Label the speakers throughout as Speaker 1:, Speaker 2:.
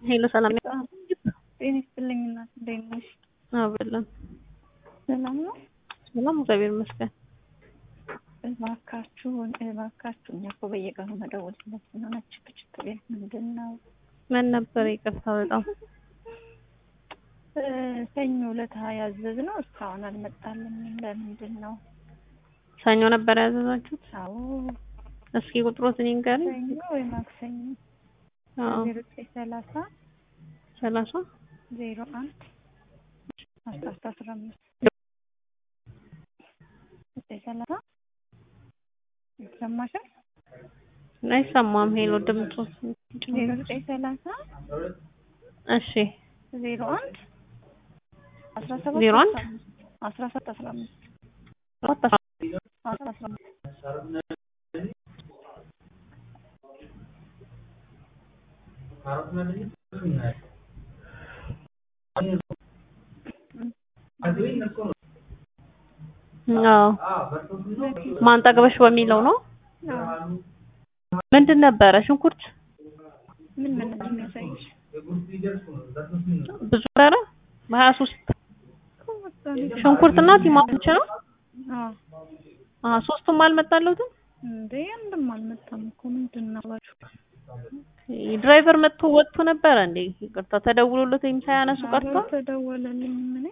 Speaker 1: ሄሎ ሰላም
Speaker 2: ጤና ይስጥልኝ እናት፣ እንዴት ነሽ?
Speaker 1: አብለን
Speaker 2: ሰላም ነው?
Speaker 1: ሰላም እግዚአብሔር ይመስገን።
Speaker 2: እባካችሁን እባካችሁ እኛ እኮ በየቀኑ መደወል ስለሆነ ችክችክ ቤት ምንድን ነው?
Speaker 1: ምን ነበር? ይቅርታ በጣም
Speaker 2: ሰኞ ዕለት ያዘዝነው እስካሁን አልመጣልንም። ለምንድን ነው?
Speaker 1: ሰኞ ነበር ያዘዛችሁት?
Speaker 2: አዎ
Speaker 1: እስኪ ቁጥሮትን ይንገሪኝ።
Speaker 2: ሰኞ ወይ ማክሰኞ
Speaker 1: አዎ
Speaker 2: ዜሮ ዘጠኝ ሰላሳ
Speaker 1: ሰላሳ
Speaker 2: ዜሮ አንድ አስራ አስራ አስራ አምስት ዘጠኝ ሰላሳ ይሰማሻል?
Speaker 1: አይሰማም። ሄሎ ድምፁ
Speaker 2: ዜሮ ዘጠኝ ሰላሳ
Speaker 1: እሺ
Speaker 2: ዜሮ አንድ አስራ ሰባት
Speaker 1: ዜሮ አንድ
Speaker 2: አስራ ሰባት አስራ አምስት
Speaker 1: አራት
Speaker 2: አስራ አስራ አምስት
Speaker 1: አዎ ማንጠግበሽ በሚለው ነው።
Speaker 2: አዎ።
Speaker 1: ምንድን ነበረ? ሽንኩርት
Speaker 2: ምን ምን ነው የሚያሳይሽ?
Speaker 1: ብዙ ነበረ። በሀያ ሶስት ሽንኩርትና ቲማቲም ብቻ ነው።
Speaker 2: አዎ
Speaker 1: አዎ ሶስቱም አልመጣለሁትም።
Speaker 2: እንዴ አንድም አልመጣም እኮ ምንድን ነው እባክሽ?
Speaker 1: ድራይቨር መጥቶ ወጥቶ ነበረ እንዴ? ይቅርታ ተደውሎለት ወይም ሳያነሱ ቀርቶ
Speaker 2: ተደወለልኝ ምን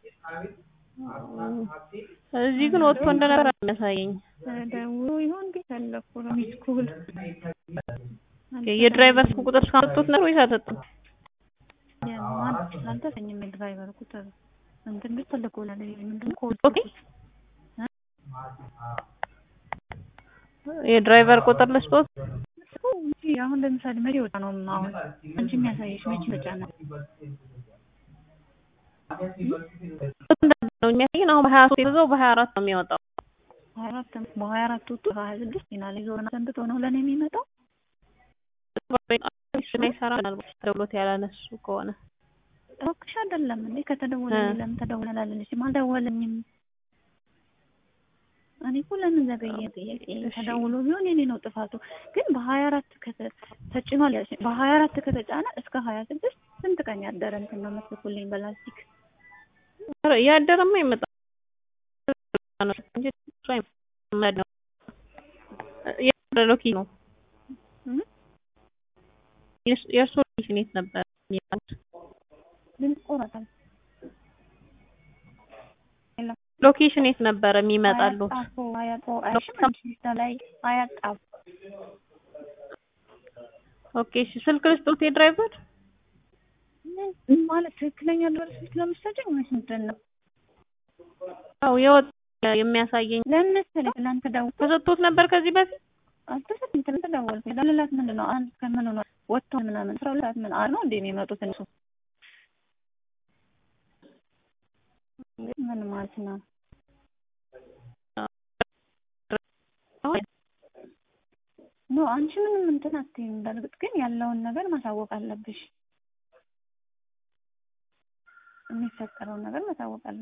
Speaker 1: እዚህ ግን ወጥቶ እንደነበረ የሚያሳየኝ
Speaker 2: ተደውሎ ይሆን ቤት አለኩ ነው ሚስኩል
Speaker 1: የድራይቨር ስልክ ቁጥር እስካመጡት ነበር ወይስ አልሰጡም?
Speaker 2: የማን አልተሰኝም። የድራይቨር ቁጥር እንትን ቤት ተልኮላል። ምንድን ነው ኮድ
Speaker 1: ኦኬ የድራይቨር ቁጥር ልስጦት።
Speaker 2: እንጂ አሁን ለምሳሌ መቼ ወጣ ነው አሁን አንቺ የሚያሳይሽ መቼ ተጫነ?
Speaker 1: ነው የሚያሳየን አሁን በሀያ ሶስት የተዘው በሀያ አራት ነው የሚወጣው።
Speaker 2: ሀያ አራት በሀያ አራት ወጡ ሀያ ስድስት ና ላይ ዞርና ሰንብቶ ነው ለእኔ የሚመጣው።
Speaker 1: ላይ ሰራ ምናልባት ተደውሎት ያላነሱ ከሆነ
Speaker 2: እባክሽ አይደለም እንዴ ከተደወለልኝ ለምን ተደወለ አላለችም? አልደወለኝም። እኔ እኮ ለምን ዘገየ ጥያቄ ተደውሎ ቢሆን የኔ ነው ጥፋቱ። ግን በሀያ አራት ተጭኗል ያልሽኝ በሀያ አራት ከተጫነ እስከ ሀያ ስድስት ስንት ቀን ያደረ እንትን ነው መስልኩልኝ በላስቲክ
Speaker 1: ያደረማ ይመጣል እንጂ እሱ አይመጣም። የሎኪ ነው የእርሶ ሎኬሽን የት ነበር?
Speaker 2: ድምፅ ቆረጣል።
Speaker 1: ሎኬሽን የት ነበረ የሚመጣሉት?
Speaker 2: ላይ አያጣፉ
Speaker 1: ኦኬ እሺ፣ ስልክ ልስጦት የድራይቨር
Speaker 2: ማለት ትክክለኛ ድረስ ስልክ ለምሳሌ ወይስ ምንድን ነው?
Speaker 1: አዎ የወጣ የሚያሳየኝ
Speaker 2: ለምን መሰለኝ ትናንት ደውል
Speaker 1: ተሰጥቶት ነበር ከዚህ በፊት
Speaker 2: አልተሰጥም። ትናንት ደወልኩኝ ለሌላት ምንድን ነው አንድ ከምን ሆነ ወጥቶ ምናምን አስራ ሁለት ምን አር ነው እንዴ የሚመጡት እነሱ ምን ማለት ነው? ኖ አንቺ ምንም እንትን አትይም። በእርግጥ ግን ያለውን ነገር ማሳወቅ አለብሽ። የሚፈጠረውን ነገር ማሳወቅ አለብሽ።